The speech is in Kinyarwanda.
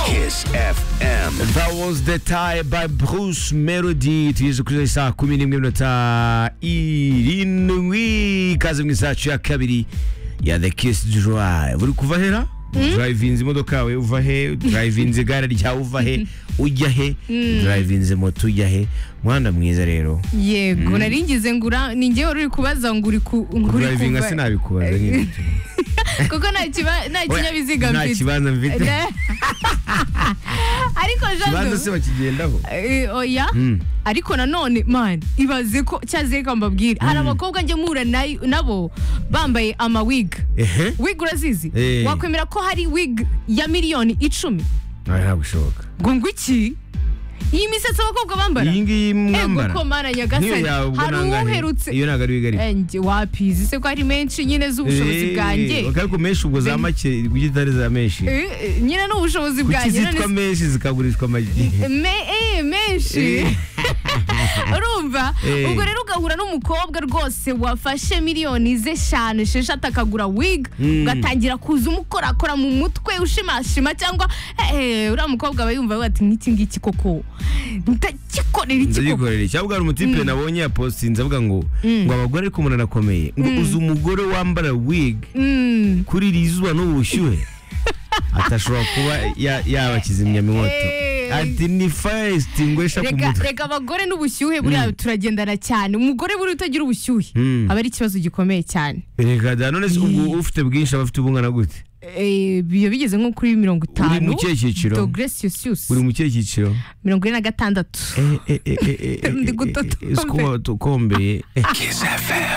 Kiss FM. That was the tie by Bruce Melody tugeze kuri saa kumi n'imwe minota irindwi ikaze mu isacu ya kabiri ya the kiss drive uri kuva hera drivinze imodoka yawe uva he drivinze igare ryawe uva he ujya he drivinze moto ujya he mwana mwiza rero yego nari ngize ngura ni ngewe uri kubaza ngo uri ku nguri drivinga kuva sinabikubaza nyine kuko nta kiba- nta kinyabiziga nta mfite kibanza mfite Ne- ariko kibanza se jadu bakigendaho Eh, oya Mm. ariko nanone man ibaze ko cyaze reka mbabwire hari abakobwa njya mpura nayo- nabo bambaye amawig ehe wig urazizi Eh. wakwemera ko hari wig ya miliyoni icumi nta ntabwo ishoboka ngo ngo iki iyi misatsi abakobwa bambara iyi ngiyi ego mwambara ko mana niyo nyagasani yawe ubwo hari nangahe uwuherutse iyo ntabwo ari wigari Enjye wapizi se ko ari menshi nyine z'ubushobozi bwanjye ariko menshi ubwo za Ben- make ujya utari za menshi Eh, eh, nyine n'ubushobozi kuki bwanjye zitwa none menshi zikagurishwa amagi se- Me- eh, menshi urumva Eh. ubwo rero ugahura n'umukobwa rwose wafashe miliyoni ze eshanu esheshatu akagura wig Mm. ugatangira kuza umukorakora mu mutwe ushimashima cyangwa eh, eh, uriya mukobwa aba yumva avuga ati nk'iki ngiki koko ndagikorera iki koko ndagikorera cyangwa ubwo hari umutipe nabonye yapositinze avuga ngo ngo abagore ariko umuntu arakomeye ngo uzi umugore wambara wig Mm. kuri iri zuba n'ubushyuhe atashobora kuba ya- yaba kizimyamwoto Eh. ati ni fayisiti ngwesha ku reka mutwe reka abagore n'ubushyuhe buriya turagendana cyane umugore buriya utagira ubushyuhe Mm. aba ari ikibazo gikomeye cyane reka da none se ubwo ufite bwinshi aba afite ubungana gute Eh, biba bigeze nko kuri mirongo uri itanu mu kihe cyiciro dogere siyusius uri mu kihe cyiciro mirongo ine na gatandatu Eh, eh, eh, eh, eh, eh, Ndi eh, eh, gutotombera. eh, siko watokombeye Kiss FM.